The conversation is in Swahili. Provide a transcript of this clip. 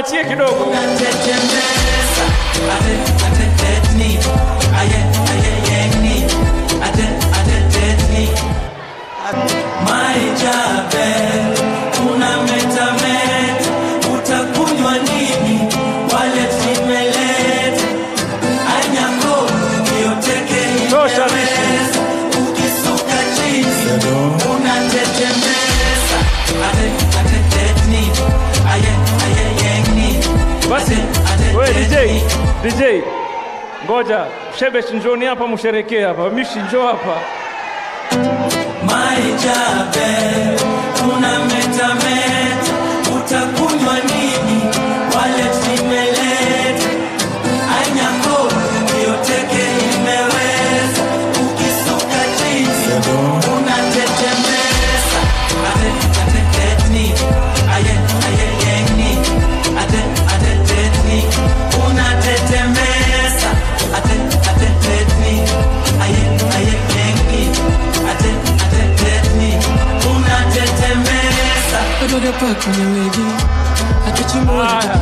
waachie kidogo. utakunywa nini wale zimeleta anyako yoteke Tosha, imeweza ukisuka chini unatetemesa ate atetetni aye aye yengni Basi wewe DJ, DJ, ngoja Shebesh, njoni hapa musherekee hapa. Mishi, njoo hapa. maijabe unametameta utakunywa nini wale zimeleta anyako yoteke imeweza ukisuka chini unatetemesa ate atetetni aye aye yengni ate atetetni unatetemesa ate atetetni aye aye yengni ate atetetni unatetemesa Katoka pa kwenye wigi Atuchimboja